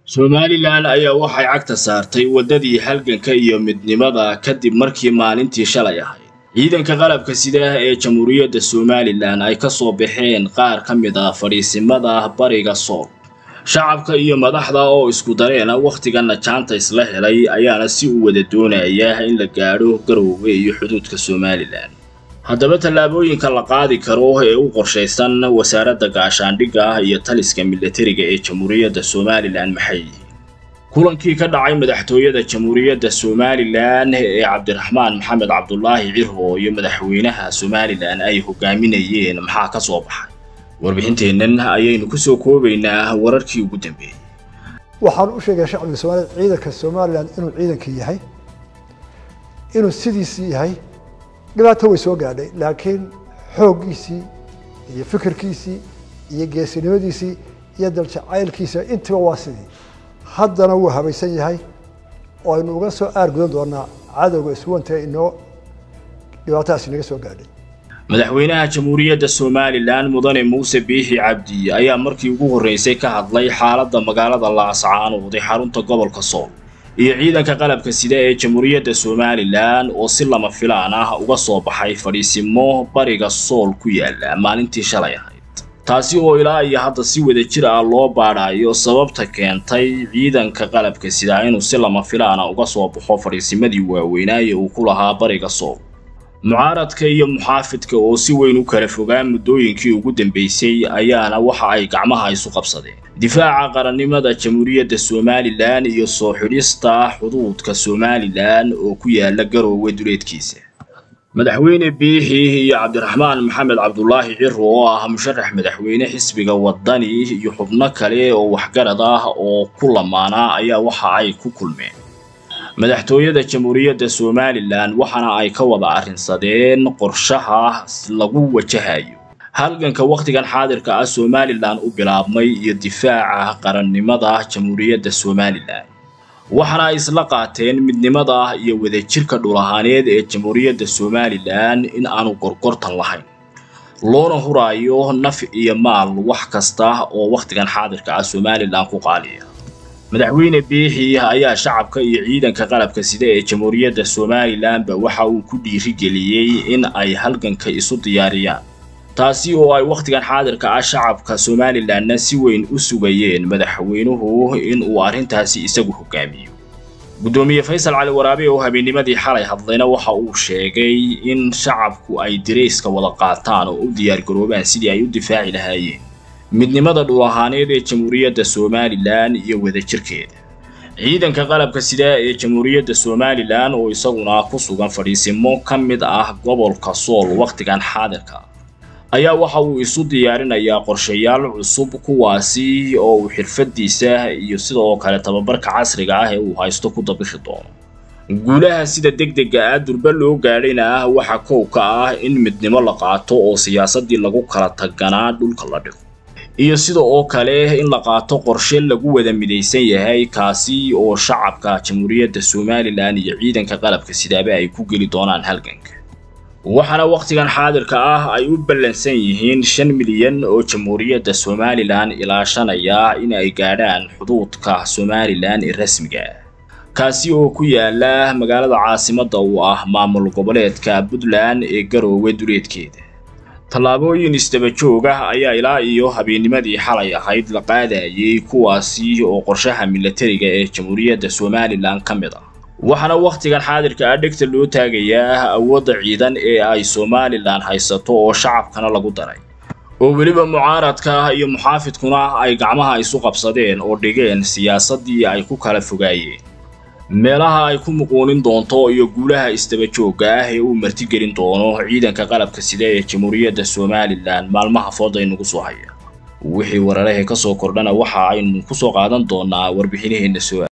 somalilan ayaa waxay cagta saartay waddadii halganka iyo midnimada kadib markii maalintii shalay ahayd ciidanka qalabka sidaah ee jamhuuriyadda somalilan ay ka soo baxeen qaar ka mid ah fadhiisimada bariga sool shacabka iyo madaxda oo isku dareena wakhtigana jaanta isla helay ayaana si u wada doonaya in la gaadho garowga iyo xuduudka somalilan haddaba tallaabooyinka la qaadi karo ee u qorshaysan wasaaradda gaashaandhigga ah iyo taliska milatariga ee jamhuuriyadda somalilan maxay yihiin kulankii ka dhacay madaxtooyada jamhuuriyadda somalilan ee cabdiraxmaan maxamed cabdulaahi cirho iyo madaxweynaha somalilan ay hogaaminayeen maxaa ka soo baxay warbixinteennan ayaynu ku soo koobaynaa wararkii ugu dambeeyey waxaan u sheegaya shacbiga soomaaliyed ciidanka somalilan inuu ciidankii yahay inuu sidiisii yahay dhibaato way soo gaadhay laakiin xooggiisii iyo fikirkiisii iyo geesinimadiisii iyo daljacaylkiisa intiba waa sidii haddana wuu habaysan yahay oo aynu uga soo aargudan doonaa cadowga iswanta inoo dhibaatadaas inaga soo gaadhay madaxweynaha jamhuuriyadda somalilan mudane muuse biixi cabdi ayaa markii ugu horreysay ka hadlay xaaladda magaalada laascaanood ee xarunta gobolka sool iyo ciidanka qalabka sida ee jamhuuriyadda somalilan oo si lama filaan ah uga soo baxay fadhiisimo bariga sool ku yaala maalintii shalay ahayd taasi oo ilaa iyo hadda si wada jir ah loo baadhayo sababta keentay ciidanka qalabka sida inuu si lama filaana uga soo baxo fadhiisimadii waaweynaaye uu ku lahaa bariga sool mucaaradka iyo muxaafidka oo si weyn u kala fogaa muddooyinkii ugu dambeysay ayaana waxa ay gacmaha isu qabsadeen difaaca qarannimada jamhuuriyadda somalilan iyo soo xidhista xuduudka somalilan oo ku yaala garoowe duleedkiisa madaxweyne biixi iyo cabdiraxmaan maxamed cabdulaahi ciro oo ah musharax madaxweyne xisbiga waddani iyo xubno kale oo waxgarad ah oo ku lamaanaa ayaa waxa ay ku kulmeen madaxtooyada jamhuuriyadda somalilan waxaana ay ka wada arrinsadeen qorshaha lagu wajahayo halganka wakhtigan xaadirka ah somalilan u bilaabmay iyo difaaca qarannimada jamhuuriyadda somalilan waxaana ay isla qaateen midnimada iyo wadajirka dhul ahaaneed ee jamhuuriyadda somalilan in aanu gorgortan lahayn loona huraayo naf iyo maal wax kasta oo wakhtigan xaadirka ah somalilan ku qaaliya madaxweyne biixi ayaa shacabka iyo ciidanka qalabka sida ee jamhuuriyadda somalilanba waxa uu ku dhiirigeliyey in ay halganka isu diyaariyaan taasi oo ay wakhtigan xaadirka ah shacabka somalilanna si weyn u sugayeen madaxweynuhu in uu arrintaasi isagu hogaamiyo guddoomiye faysal cali waraabe oo habeennimadii xalay hadlayna waxa uu sheegay in shacabku ay dirayska wada qaataan oo u diyaargaroobaan sidii ay u difaaci lahaayeen midnimada dhul ahaaneed ee jamhuuriyadda somalilan iyo wadajirkeeda ciidanka qalabka sida ee jamhuuriyadda somalilan oo isaguna ku sugan fadhiisimo ka mid ah gobolka sool wakhtigan xaadirka ayaa waxa uu isu diyaarinayaa qorshayaal cusub kuwaasi oo uu xirfadiisa iyo sidoo kale tababarka casriga ah ee uu haysto ku dabixi doono guulaha sida degdega ah durba loo gaadhayna ah waxa kow ka ah in midnimo la qaato oo siyaasadii lagu kala taganaa dhulka la dhigo iyo sida oo kale in la qaato qorshe lagu wada midaysan yahay kaasi oo shacabka jamhuuriyadda somalilan iyo ciidanka qalabka sidaaba ay ku geli doonaan halganka waxaana wakhtigan xaadirka ah ay u ballansan yihiin shan milyan oo jamhuuriyadda somalilan ilaashanaya in ay gaadhaan xuduudka somalilan ee rasmiga ah kaasi oo ku yaala magaalada caasimadda uu ah maamul goboleedka puntland ee garoowe duleedkeeda tallaabooyin isdaba joog ah ayaa ilaa iyo habeennimadii xalay ahayd la qaadayay kuwaasi oo qorshaha milatariga ee jamhuuriyadda somalilan ka mid ah waxaana wakhtigan xaadirka ah dhegta loo taagayaa awoodda ciidan ee ay somalilan haysato oo shacabkana lagu daray oo weliba mucaaradka iyo muxaafidkuna ay gacmaha isu qabsadeen oo dhigeen siyaasaddii ay ku kala fogaayeen meelaha ay ku muquunin doonto iyo guulaha isdaba joogga ah ee uu martigelin doono ciidanka qalabka sida ee jamhuuriyadda somalilan maalmaha fooda inugu soo haya wixii wararahee ka soo kordhana waxa aynu ku soo qaadan doonaa warbixinaheenna soo